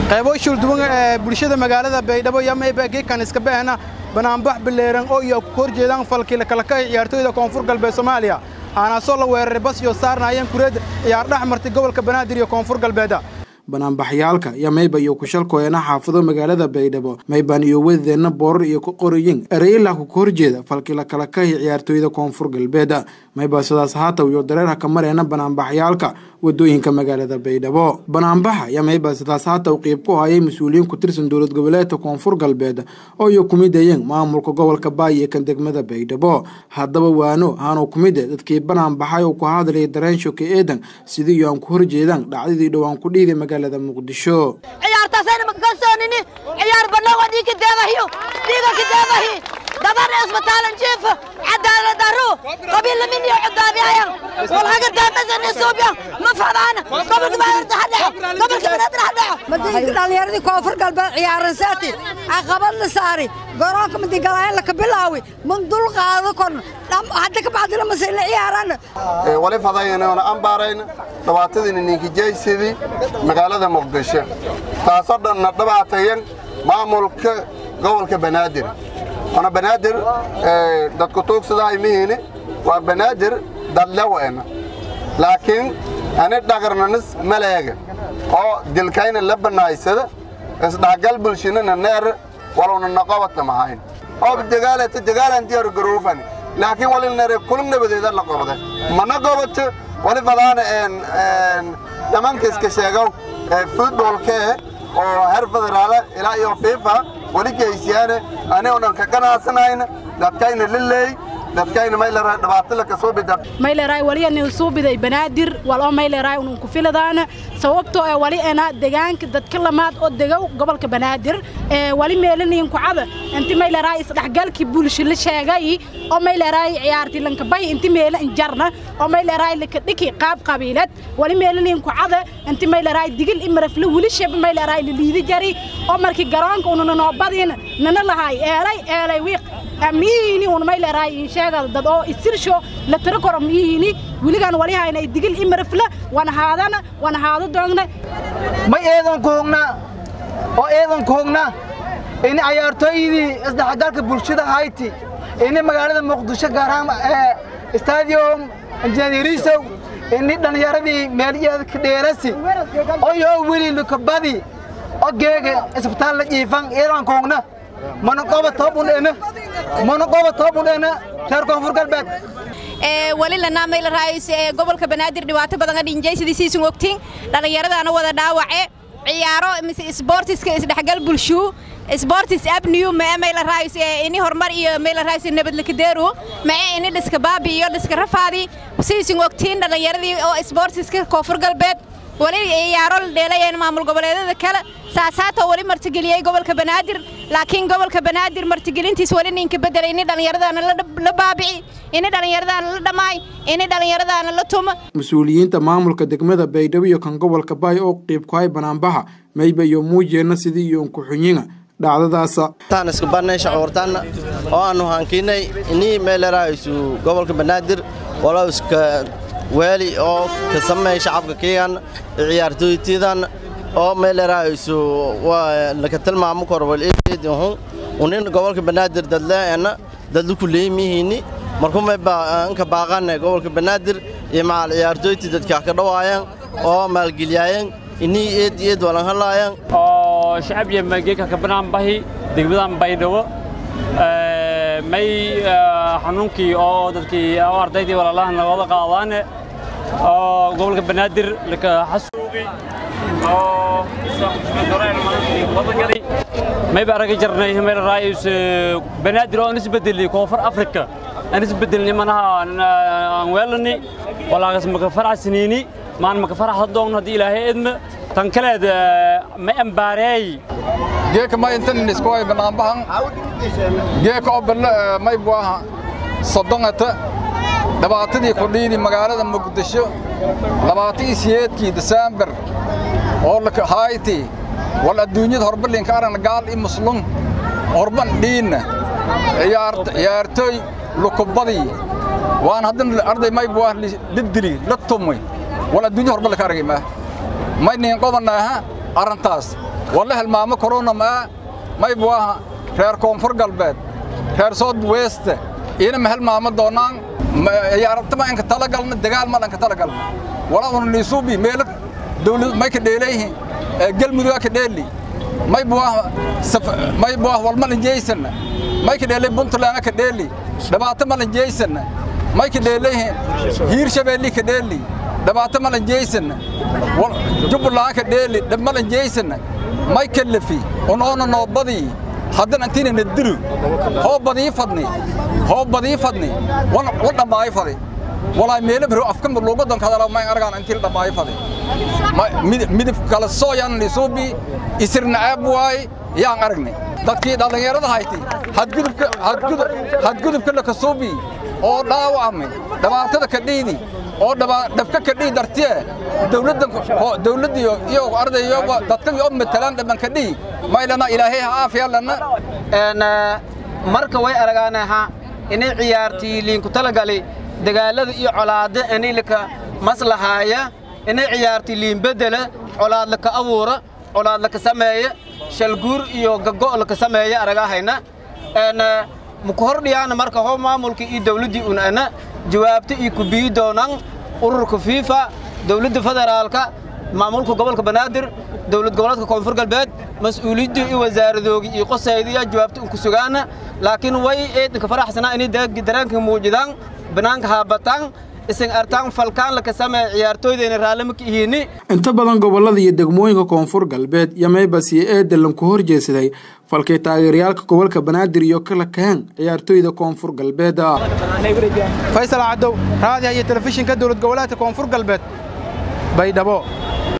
qaybo shulduwan ee bulshada magaalada baydhabo iyo mayba geekan iska bahna banaanbax bileeran oo iyo ku horjeedaan falkii kala ka ciyaartooyda koonfur galbeed soomaaliya aanaasoo la weeraray bas iyo saarnaayeen kureed ciyaar dhex martay gobolka banaadir iyo koonfur galbeeda banaanbaxyaalka iyo mayba iyo kushalkooyana xaafado magaalada baydhabo maybaan iyo wadeenna boorar iyo ku qorayin ereyla ku horjeeda falkila kala kahi ciyaartooyda koonfur galbeeda mayba sidaas haataw iyo dareerha ka mareena banaanbaxyaalka wadooyinka magaalada baydhabo banaanbaxa iyo mayba sidaas haataw qiib ku hayay mas-uuliyiin ku tirsan dowlad goboleedka koonfur galbeed oo iyo kumidayeen maamulka gobolka baay ee kan degmada baydhabo haddaba waano haanu kumide dadkii banaanbaxay oo ku hadlayay dareen shoke eedan sidii iyo aan ku horjeedaan dhacdadii dhowaan ku dhiiday magaalada muqdisho ciyaartaasayna makakalsoonini ciyaar bannawa dhiigka deedahiyo dhiiga ka deedahi dabarna isbitaalan jiifa cadaalad darro qabiilla min iyo cudaabiyayan walhaga daamasan isuubyan ma fadaana gobolka banaadir hadhaco gobolka banaadir hadhaco madiinka dhallinyaradii koonfur galbeed ciyaaransaati caqabad la saari garoonka madigalaayan laka bilaawi man dul qaado korna hadda ka bacdina mase la ciyaarana wali fadaynoona ambaarayna dhibaatadiina ninkijaysidii magaalada muqdisho taasoo dhanna dhibaatayan maamulka gobolka banaadir wana banaadir dadku tuugsadaa imihiini waa banaadir dadleweena laakiin ani dhagarnanis maleega oo dilkayna la banaaysada isdhaxgal bulshinana neer waluna naqobata mahayn oo dagaalata dagaalan diyaar garoofani laakiin wali nare kulum nabadeeda la qobda mana gobato wali fadaana dhamanka iska sheegow futbolkee oo heer federaala ilaa iyo fifa wali geysiyaane anigoo dhan ka ganacsanayna dadkayna lileey dadkayna mayleraa dhibaato la kasoo bida mayleraa wali nin suubiday banaadir walo mayleraa unun ku filadaana sababtoo ee wali ena deegaanka dadka lamaad oo degow gobolka banaadir ee wali meelanayin kucada inti mayleraa isdhexgalkii bulsho la sheegay oo mayleraa ciyaartii lankabahi inti meela injarna oo mayleraa lakadhiki qaab qabiilad wali meelanayin kucada inti mayleraa digil imarafle wili sheba mayleraa liliidi jari oo markii garoonka ununa noobadiina nana lahaay eelay eelay wiiq miyihini un mayleraa insheegada dad oo isirsho la tiro koro miyihini wiligaan wali hayna digil imarafle wana haadana wana haado doogna may eedan koogna oo eedan koogna ini ciyaartooydii isdhexgalka bulshada hayti ini magaalada muqdisho gaar ahaan stadium injineerisow ini dhallinyaradii meelyeeda ka dheelasi oyoo weli lukabadi oo geega isbitaal la jiifan eedan koogna mana qoba toobun ena mana qoba toobun ena reer koonfur galbeed wali lanaa mayla raayis ee gobolka banaadir dhibaato badan adhinjay sidii siisun ogtiin dhallinyaradaana wada dhaawace ciyaaro mise isboortiska isdhexgal bulshuu isboortis abniyu mae mayla raayis ee ini horumar iyo mayla raayis nabad lakadeeru mae ini dhiska baabi iyo dhiska rafaadi siisun ogtiin dhallinyaradii oo isboortiska koonfur galbeed wali ciyaaro la dheelayeen maamul goboleedyada kale saasaatoo wali martigeliyey gobolka banaadir laakiin gobolka banaadir martigelintiis wali ninka bedelay ini dhallinyaradaana la baabici ini dhallinyaradaana la dhammaay ini dhallinyaradaana la tuma mas-uuliyiinta maamulka degmada baydhabo iyo kan gobolka baay oo qiib ku hay banaanbaxa mayba iyo muujeenna sidii iyo unkuxunyiga dhacdadaasa taan isku barnay shacuurtaanna oo aanu hankiinay inii meeleraayisu gobolka banaadir walow iska weeli oo ka sameey shacabka keegan ciyaartooytiidan oo meeleraayisu waa laka tilmaamo kor wal eedihun unin gobolka banaadir dadleena dadlu ku leeymihiini markuu may baanka baaqan gobolka banaadir iyo macal ciyaartooyti dadka ka dhawaayaan oo maalgeliyayaan inii eed eed walan halaayaan oo shacab iyo mageeka ka banaan bahi degmadan baydhabo may xanuunkii oo dadkii oo ardaydii walaalaha nagooda qaadaane oo gobolka banaadir laka xasuubi oo wadagali may baa aragi jarnay meel raayis banaadir oo isbedeli koonfur afrika aan isbedelni manaha aan weelani walaagas maka faraxsaniini maan maka faraxda doon haddii ilaahay edma tan kaleed ma ambaareey geeka ma intan isku ay banaanbahan geeka oo balle may buaha soddonata dhibaatadii kudhiidi magaalada muqdisho labaatii siyeedkii desembar oo hayti wal adduunyada horbalinka aragna gaal i muslum horban dhiinna ciyaartooy lukubadii waan haddana arday may buah lidili la tumay wal adduunya horbalinka aragay maa may niin qobanaaha arrintaas walla hilmaamo korona maa may buu aha reer koonfur galbeed reer south west ina ma hilmaamo doonaan ciyaartama inka talagalna dagaal ma dhanka talagalna wala una niisuubi meelo dawlad may ka dheelayhi galmudug ka dheeli may buu aha may buu ah walmalan jeysana may ka dheelay puntland ka dheeli dhibaato malan jeysana may ka dheelayhi hiir shabeelli ka dheeli dhibaato malan jeysana jubbaland ka dheeli dhib malan jeysana may kallafi unoona noo badii haddana intiina na dilu hoo badii fadni hoo badii fadni wa dhammaayo fadi walaa meelo biro afka luugadan kadala may argaan intii la dhammaayo fadi midib kala sooyan lisuubi isirna aab waay yaan aragnay dadkii dhallinyarada hayti hadgudubka hadgudub hadgudubka la kasuubi oo dhaawacmay dhibaatada ka dhiidi oo dhabka ka dhii dartiye dawladdan dawladdiyo iyo ardayo dadkan oo matalaan dhaban ka dhii maylana ilaahay ha aafiya lana marka way aragaanaha inay ciyaartii liinku talagali dagaalada iyo colaada inilika maslahaaya inay ciyaartii liin bedela colaad laka abuura colaad laka sameeya shalguur iyo gago laka sameeya aragahayna muku hordhiyaana marka hoo maamulka iyo dawladdii unana jawaabta iyo ku biyi doonaan ururka fiifa dawladda federaalka maamulka gobolka banaadir dawlad goboleedka koonfur galbeed mas-uuliyadda iyo wasaaradoogi iyo qosaydiya jawaabta unku sugaana laakiin way eedinka faraxsanaa inay dareenka muujidaan banaanka haabataan isan artaan falkaan laka sameeya ciyaartooydayna raallima ka ihini inta badan gobollada iyo degmooyinka koonfur galbeed iyo maybas iyo eedelan ku horjeedsaday falkay taageerayaalka gobolka banaadir iyo kala kaheen ciyaartooyda koonfur galbeed faysal cadow raadiha iyo telefishinka dowlad goboleedka koonfur galbeed baydhabo